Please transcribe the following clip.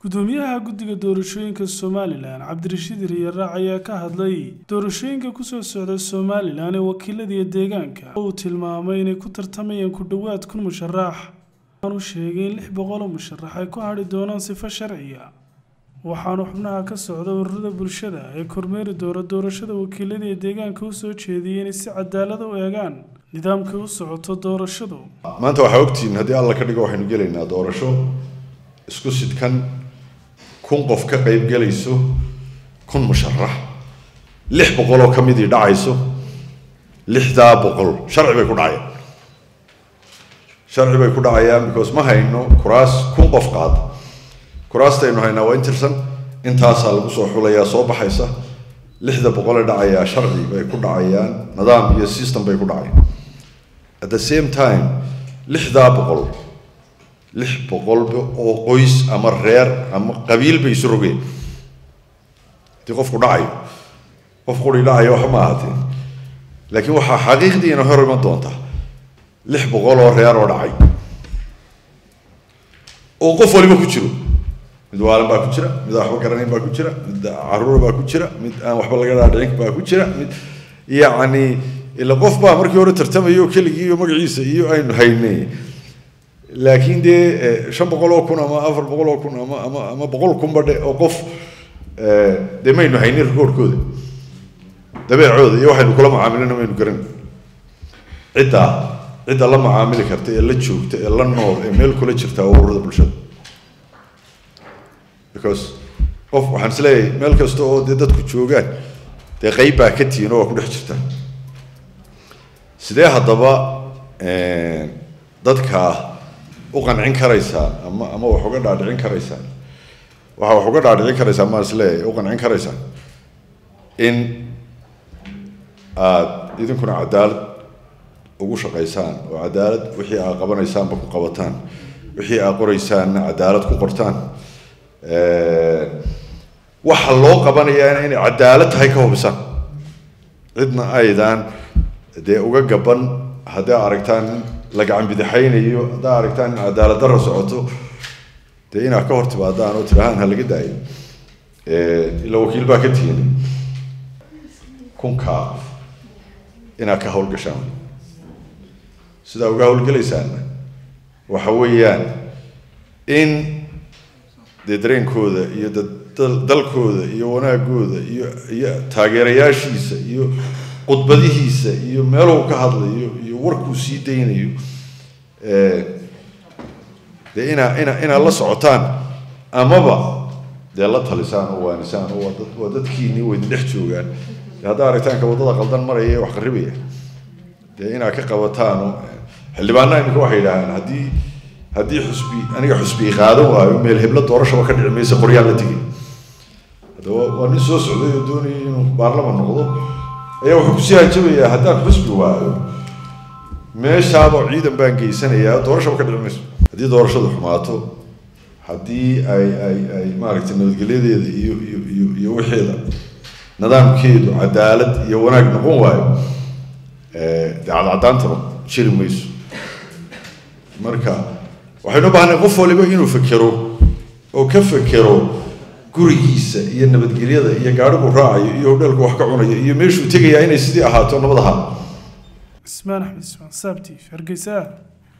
gudoomiyaha guddiga doorashooyinka somalilan cabdirashiid riyaraac ayaa ka hadlay doorashooyinka kusoo socda somalilan ee wakiiladiiyo deegaanka oo uu tilmaamay inay ku tartamayaan ku dhowaad kun musharax waxaanu sheegay in lix boqoloo musharax ay ku hadhi doonaan sifo sharciya waxaanu xubnaha ka socda ururada bulshada ee kormeeri doona doorashada wakiilada ee deegaanka u soo jeediyay inay si cadaalada u eegaan nidaamkay u socoto doorashadu maanta waxaa ogtihiin haddii alla ka dhigo waxaynu gelaynaa doorasho isku sidkan kun qof ka qayb gelayso kun musharax lix boqol oo ka midii dhacayso lixdaa boqol sharci bay ku dhacayaan sharci bay ku dhacayaan because ma hayno kuraas kun qof qaada kuraastaynu haynaa waa intirsan intaasaa lagu soo xulayaa soo baxaysa lixda boqole dhacayaa sharci bay ku dhacayaan nidaam iyo system bay ku dhacayaan at the same time lixdaa boqol lix boqolba oo qoys ama reer ama qabiil bay isu rogeen haddii qofku dhacayo qof quri dhacayo waxba ma ahaatee laakiin waxaa xaqiiqdiina hor iman doonta lix boqol oo reer oo dhacay oo qof waliba ku jiro mid waalan baa ku jira mid aan waxba garanayn baa ku jira mid caruur baa ku jira mid aan waxba laga dhaadhicin baa ku jira mid yacni ila qof baa markii hore tartamayo keligii iyo magaciisa iyo aynu haynay laakiin dee shan boqol oo kun ama afar boqol oo kun ama ama ama boqol kunba dhe oo qof dee maynu haynin rikoorkooda dabeecooda iyo waxaynu kula macaamilina maynu garan ciddaa cidda la macaamili karta ee la joogta ee la nool ee meel kula jirta waa ururada bulshada because qof waxaan is leeyahay meel kasta oo dee dadku joogaan dee qeyb baa ka tihiin oo waa ku dhex jirtaan sidee haddaba dadka u qancin karaysaan ama ama wax uga dhaadhicin karaysaan waxa wax uga dhaadhicin karaysaan maan is leeyahay u qancin karaysaan in aada idinkuna cadaalad ugu shaqaysaan oo cadaalad wixii aad qabanaysaanba ku qabataan wixii aad qoraysaanna cadaalad ku qortaan waxa loo qabanayaa inay cadaalad tahay ka hubisaan cidna aydaan dee uga gaban hadday aragtaan la gacan bidixaynayo haddaa aragtaan in cadaalad darra socoto dee inaad ka hor timaadaan oo tirahaan ha laga daayo ila wakiil baa ka tihin kunkaa inaad ka howlgashaan sidaa uga howlgelaysaanna waxa weeyaan in dee dareenkooda iyo dalkooda iyo wanaagooda iyo iyo taageerayaashiisa iyo khudbadihiisa iyo meeluu ka hadlayo iyo warkuu sii daynayo dee inaa ina inaad la socotaan amaba dee la talisaan oo waanisaan oo waa waa dadkiinii waydin dhex joogaan dee haddaa aragtaanka waddada qaldan maraya ee wax qarribaya dee inaad ka qabataano xildhibaanaha iminka waxay yidhaahaan haddii haddii xusbi aniga xusbi qaadan waayo meel heblo doorashaba ka dhici maysa qoryaan la tegay haddaba waa nin soo socday oo doonayay inuu baarlaman noqdo ayaa wuxuu kusii hajabayaa haddaan xusbi waayo meeshaaba ciidan baan geysanayaa doorashaba ka dhici mayso haddii doorashadu xumaato haddii ay ay ay maaragtay nabadgelyadeeda iyo iyo iyo iyo wixeeda nidaamkeedu cadaalad iyo wanaag noqon waayo dee cadcadaantaba jiri mayso marka waxaynu u baahnay qof waliba inuu fekero oo ka fekero gurigiisa iyo nabadgelyada iyo gaadhigu raacayo iyo hodheelku wax ka cunayo iyo meeshuu tegayaa inay sidii ahaato nabad ahaa cismaan axmed ismaan saabtiif hargeysa